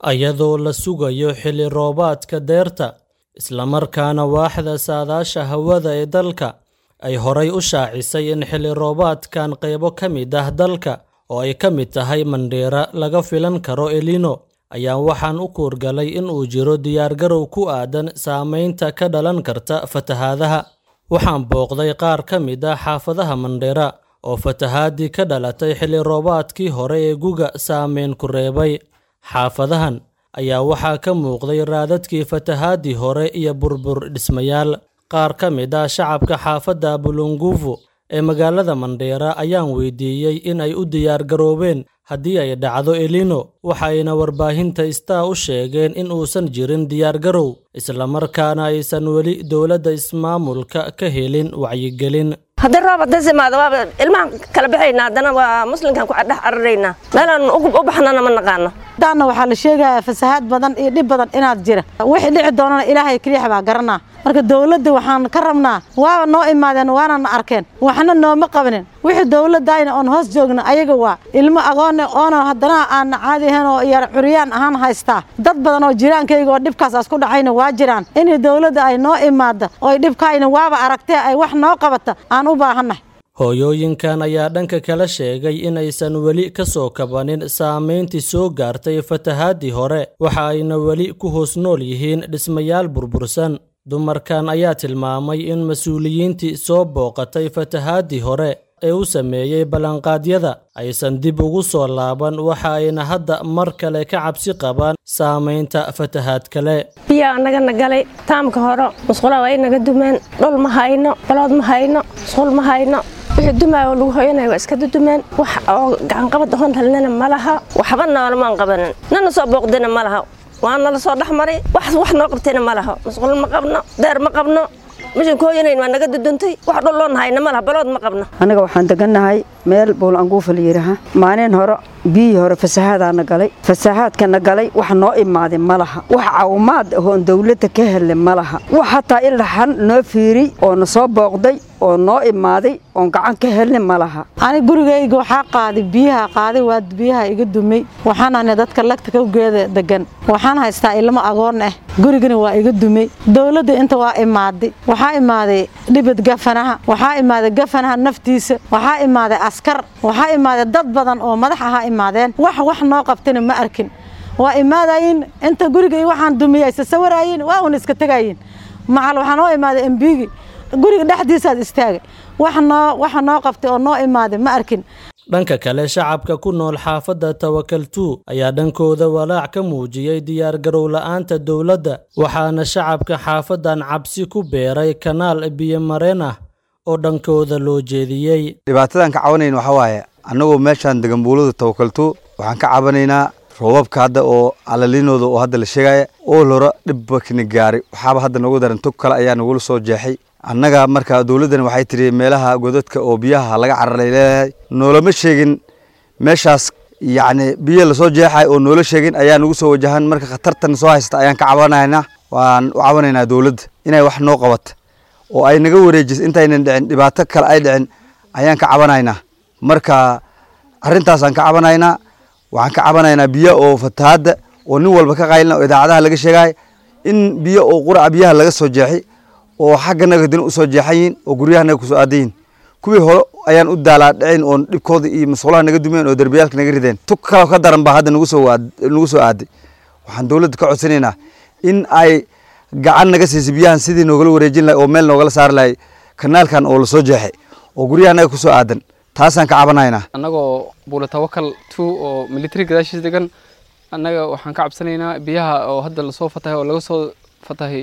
iyadoo la sugayo xilli roobaadka deerta, isla markaana waaxda saadaasha hawada ee dalka ay horay u shaacisay in xilli roobaadkan qaybo ka mid ah dalka, oo ay ka mid tahay Mandheera, laga filan karo El Niño, ayaa waxaan u kuurgalay in uu jiro diyaargarow ku aadan saamaynta ka dhalan karta fatahaadaha. Waxaan booqday qaar ka mid ah xaafadaha Mandheera oo fatahaadii ka dhalatay xilli roobaadkii hore ee guga saameyn ku reebay. Xaafadahan ayaa waxaa ka muuqday raadadkii fatahaadii hore iyo burbur dhismayaal. Qaar ka mid ah shacabka xaafadda Bulunguvu ee magaalada Mandheera ayaan weydiiyey in ay u diyaar garoobeen haddii ay dhacdo El Niño, waxayna warbaahinta Star u sheegeen in uusan jirin diyaargarow, isla markaana aysan weli dowladda ismaamulka ka helin wacyigelin. haddii roob haddii imaado waaba ilmahan kala baxaynaa haddana waa muslimkan ku dhex cararaynaa meelaan u baxnana ma naqaano daanna waxaa la sheegayaa fasahaad badan iyo dhib badan inaad jira wixii dhici doonana ilaahay keliya baa garanaa marka dowladda waxaan ka rabnaa waaba noo imaadeen waana na arkeen waxna nooma qabanin wixii dowladdaayna oon hoos joogna ayaga waa ilmo agoonne oona haddana aanna caadi ahayn oo yar curyaan ahaan haystaa dad badan oo jiraankayga oo dhibkaas asku dhacayna waa jiraan inay dowladda ay noo imaadda oo dhibkaayna waaba aragtee ay wax noo qabata aan u baahannahay Hooyooyinkan ayaa dhanka kale sheegay in aysan weli ka soo kabanin saameyntii soo gaartay fatahaadii hore, waxa ayna weli ku hoos nool yihiin dhismayaal burbursan. Dumarkan ayaa tilmaamay in mas'uuliyiintii soo booqatay fatahaadii hore ee u sameeyey ballanqaadyada aysan dib ugu soo laaban, waxa ayna hadda mar kale ka cabsi qabaan saameynta fatahaad kale. biyaa nagana galay taamka hore musqulaha waa inaga dumeen dhul ma hayno balood ma hayno musqul ma hayno wixii dumaayo oo lagu hoyanaya waa iska dudumeen wax oo gacanqabad ahoon helnana ma laha waxba noolamaan qabanin nana soo booqdina ma laha waa nala soo dhex maray wax wax noo qabtayna ma laha musqul ma qabno deer ma qabno mishan ku hoyanayn waa naga duduntay wax dhul loon hayna ma laha balood ma qabno aniga waxaan degannahay meel buulanguufa la yidhaaha maalin hore biyihii hore fasahaadaana galay fasahaadkana galay wax noo imaaday ma laha wax caawimaad ahoon dowladda ka helay ma laha wax hataa ilaxan noo fiiriy oo na soo booqday oo noo imaaday oon gacan ka helnay ma laha ani gurigayga waxaa qaaday biyaha qaaday waa biyaha iga dumay waxaan ahnay dadka lagta kawgeeda degan waxaan haystaa ilmo agoon ah gurigana waa iga dumay dowladda inta waa imaaday waxaa imaaday dhibad gafanaha waxaa imaaday gafanaha naftiisa waxaa imaaday askar waxaa imaaday dad badan oo madax ahaa imaadeen wax wax noo qabtana ma arkin waa imaadayin inta guriga waxaan dumiyay sasawarayin waa un iska tegayin macal waxaa noo imaaday embigi guriga dhexdiisaad istaagay wax noo waxa noo qabtay oo noo imaaday ma arkin Dhanka kale, shacabka ku nool xaafadda Tawakaltu ayaa dhankooda walaac ka muujiyey diyaargarow la'aanta dowladda, waxaana shacabka xaafaddan cabsi ku beeray kanaal biyo-mareen ah oo dhankooda loo jeediyey. dhibaatadan ka cabanayna waxaa waaye annagoo meeshaan degan buulada tawakaltu waxaan ka cabanaynaa roobabka hadda oo alalinooda oo hadda la sheegaya oo hore dhibba kana gaaray waxaaba hadda noogu daran tog kale ayaa nagula soo jeexay annaga marka dowladdana waxay tiri meelaha godadka oo biyaha laga cararay leedahay noolama sheegin meeshaas yacni biyo lasoo jeexay oo noola sheegin ayaa nagu soo wajahan marka khatartan soo haysta ayaan ka cabanaynaa waan u cabanaynaa dowladda inay wax noo qabato oo ay naga wareejiso intaynan dhicin dhibaato kale ay dhicin ayaan ka cabanaynaa marka arrintaasaan ka cabanaynaa waxaan ka cabanaynaa biyo oo fatahaadda oo nin walba ka qaylina oo idaacadaha laga sheegay in biyo oo quraca biyaha laga soo jeexay oo xagga naga dina usoo jeexan yihiin oo guryaha naga kusoo aadan yihiin kuwii hore ayaan u daalaa dhicin oo dhibkooda iyo masqulaha naga dumeen oo derbiyaalka naga rideen tug kaloo ka daran baa hadda nagu soo nagu soo aaday waxaan dowladda ka codsanaynaa in ay gacan naga siisa biyahan sidii noogala wareejin lahay oo meel noogala saari lahay kanaalkan oo lasoo jeexay oo guryaha naga kusoo aadan taasaan ka cabanaynaa annagoo buula tawakal two oo military gadaashiis degan annaga waxaan ka cabsanaynaa biyaha oo hadda lasoo fatahay oo laga soo fatahay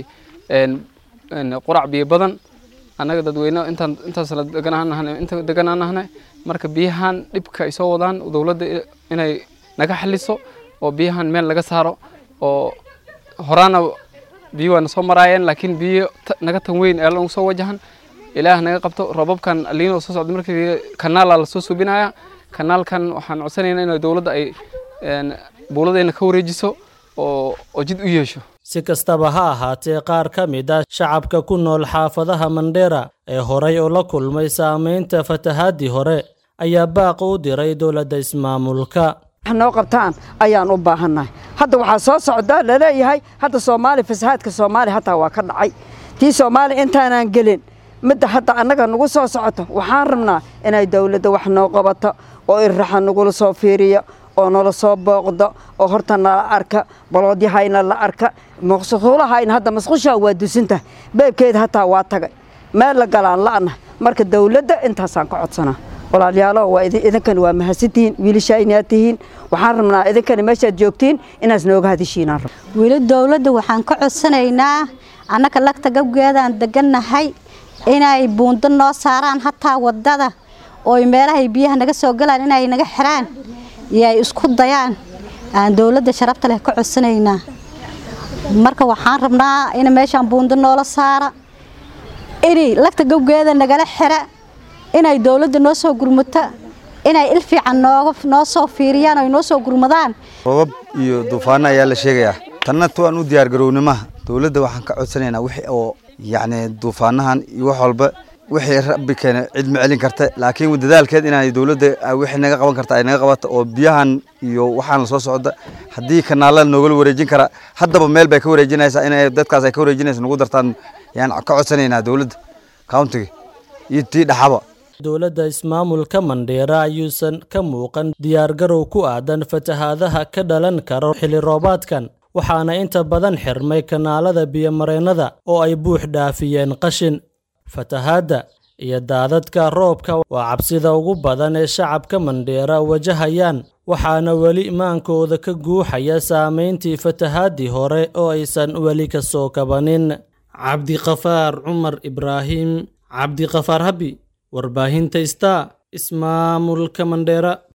qurac biyo badan annaga dadweyne intaan intaasna deganaan inta deganaan nahnay marka biyahan dhibka ay soo wadaan dowladda inay naga xaliso oo biyahan meel laga saaro oo horaana biyo waana soo maraayeen laakiin biyo naga tan weyn ee lagu soo wajahan ilaah naga qabto roobabkan aliino soo socda markii kanaala lasoo subinaya kanaalkan waxaan codsanaynaa in dowladda ay buuladayna ka wareejiso oo oo jid u yeesho Si kastaba ha ahaatee, qaar ka mid ah shacabka ku nool xaafadaha Mandheera ee horay oo la kulmay saameynta fatahaadii hore ayaa baaq u diray dowladda ismaamulka. wax noo qabtaan ayaan u baahannahay hadda waxaa soo socda laleeyahay hadda soomaali fasahaadka soomaaliya hataa waa ka dhacay tii soomaaliya intaanaan gelin midda hadda annaga nagu soo socoto waxaan rabnaa inay dowladda wax noo qabato oo irraxa nagula soo fiiriyo oo nala soo booqdo oo horta nala arka baloodyahayna la arka masquulahayna hadda masqushaa waa dusinta beebkeeda hataa waa tagay meel la galaan la'na marka dowladda intaasaan ka codsanaa walaalayaalo waa idinkan waa mahadsantihiin wiilashaa inaad tihiin waxaan rabnaa idinkani meeshaad joogtiin inaas nooga hadishiinaan rab weli dowladda waxaan ka codsanaynaa annaka lagta gabgeedaan degannahay inay buundo noo saaraan hataa wadada ooy meelahay biyaha naga soo galaan inay naga xiraan iyo ay isku dayaan aan dowladda sharafta leh ka codsanaynaa marka waxaan rabnaa in meeshaan buundo noola saara inay lagta gabgeeda nagala xira inay dowladda noo soo gurmato inay il fiican nooga noo soo fiiriyaan oo noo soo gurmadaan roobab iyo duufaano ayaa la sheegayaa tanna tuwaan u diyaargarownimaha dowladda waxaan ka codsanaynaa wixii oo yacni duufaanahan iyo wax walba wixii rabbi keena cid ma celin karta laakiin dadaalkeed inay dowladda wixii naga qaban karta ay naga qabato oo biyahan iyo waxaan la soo socda haddii kanaalada noogala wareejin kara haddaba meel bay ka wareejinaysaa inay dadkaas ay ka wareejinaysa nagu dartaan yaan ka codsanaynaa dowladda countiga iyo tii dhaxaba dowladda ismaamulka mandheera ayuusan ka muuqan diyaargarow ku aadan fatahaadaha ka dhalan kara xilli roobaadkan waxaana inta badan xirmay kanaalada biyomareennada oo ay buux dhaafiyeen qashin fatahaadda iyo daadadka roobka waa cabsida ugu badan ee shacabka mandheera wajahayaan waxaana weli maankooda ka guuxaya saamayntii fatahaaddii hore oo aysan weli ka soo kabanin cabdiqafaar cumar ibraahim cabdiqafaar habi warbaahinta star ismaamulka mandheera